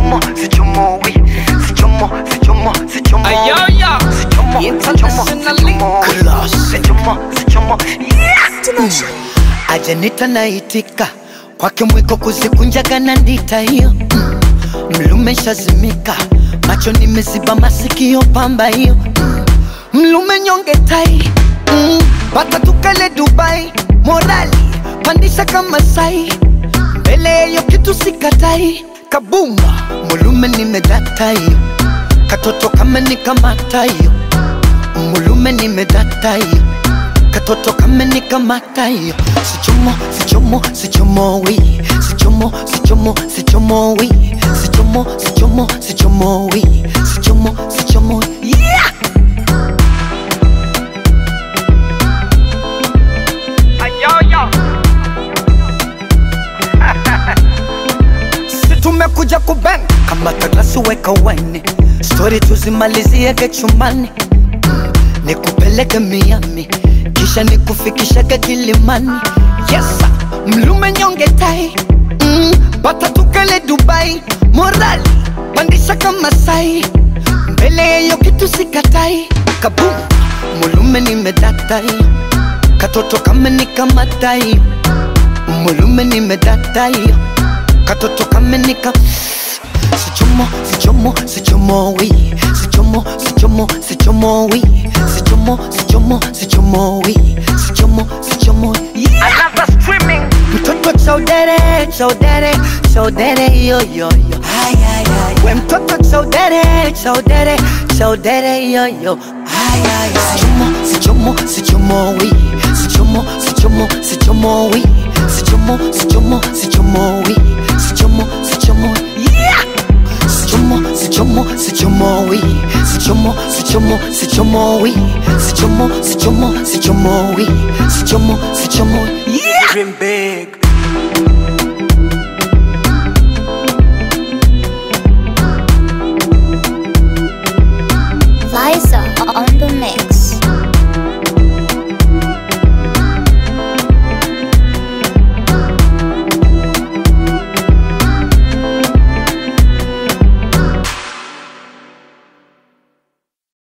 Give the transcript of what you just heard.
sichomo sichomo wi sichomo sichomo sichomo Ayoyo. sichomo sichomo Internationally sichomo wi. class. sichomo sichomo yeah ajanita naitika kwake mwiko kuzikunjaga na ndita hiyo mm. mlume shazimika macho nimeziba masikio pamba hiyo mm. mlume nyonge tai mm. pata tukale dubai morali pandisha kama sai mbele yeyo kitu sikatai kabumba mulume nimedata hiyo katoto kama nikamata hiyo mulume nimedata hiyo katoto kama nikamata hiyo sichomo sichomo sichomo wi sichomo sichomo sichomo wi sichomo sichomo sichomo wi sichomo sichomo yeah Ayoyo. si tumekuja kuben kama kaglasi weka waini stori tuzimaliziege chumbani Mm, nikupeleke miami kisha nikufikishage kilimani yesa mlume nyonge tai mm, bata tukale dubai morali pandisha kama sai mbele yeyo kitu sikatai kabum mulume nimedatai katoto kama nikamatai mulume nimedatai katoto kamenika sichomo sichomo sichomo wi sichomo sichomo sichomo wi sichomo sichomo sichomo wi sichomo sichomo yeah. Another streaming. mtoto chaudere chaudere chaudere yoyoyo we mtoto chaudere chaudere chaudere yoyo sichomo sichomo sichomo wi sichomo sichomo sichomo wi sichomo sichomo sichomo wi sichomo sichomo yeah sichomo sichomo sichomo wi sichomo sichomo sichomo wi sichomo sichomo sichomo wi sichomo sichomo yeah Dream big.